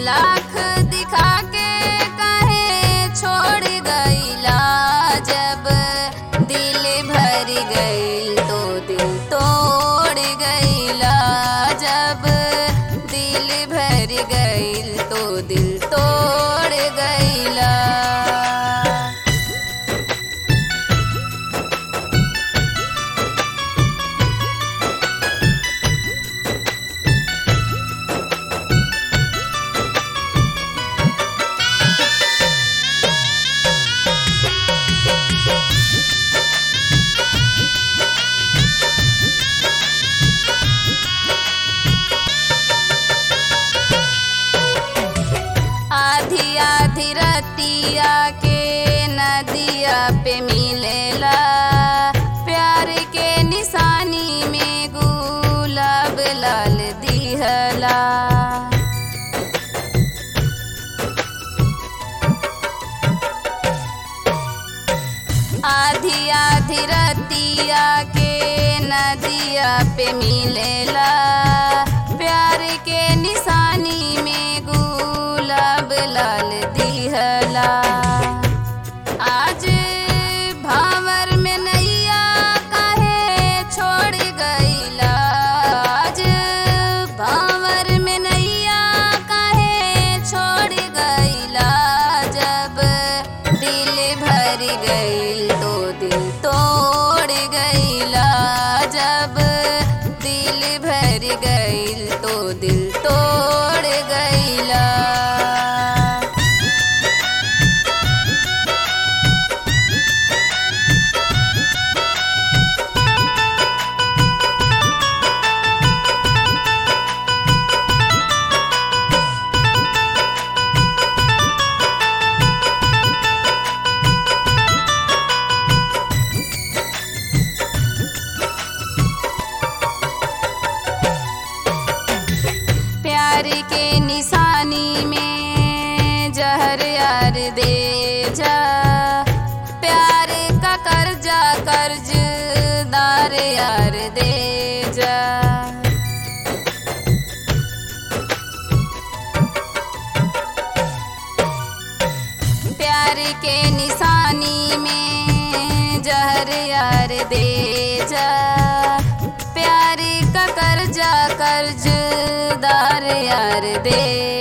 लाख दिखा के कहे छोड़ गईला जब दिल भर गईल तो दिल तोड़ गईला जब दिल भर गईल तो दिल तोड़ गईला आधी आधी रतिया के नदिया पे मिलेला प्यार के निशानी में गुलाब लाल दिहला आधी आधी रतिया के नदिया पे मिलेला प्यार के निशानी में गुलाब लाल दिहला आज भावर में नैया काहे छोड़ गईला आज भावर में नैया काहे छोड़ गईला जब दिल भर गईल तो दिल तोड़ गईला जब दिल भर गईल तो दिल तोड़ गईला प्यार के निशानी में जहर यार दे जा प्यार का कर्जा कर्जदार यार दे जा प्यार के निशानी में जहर यार दे जा प्यार का कर्जा कर्जदार यार दे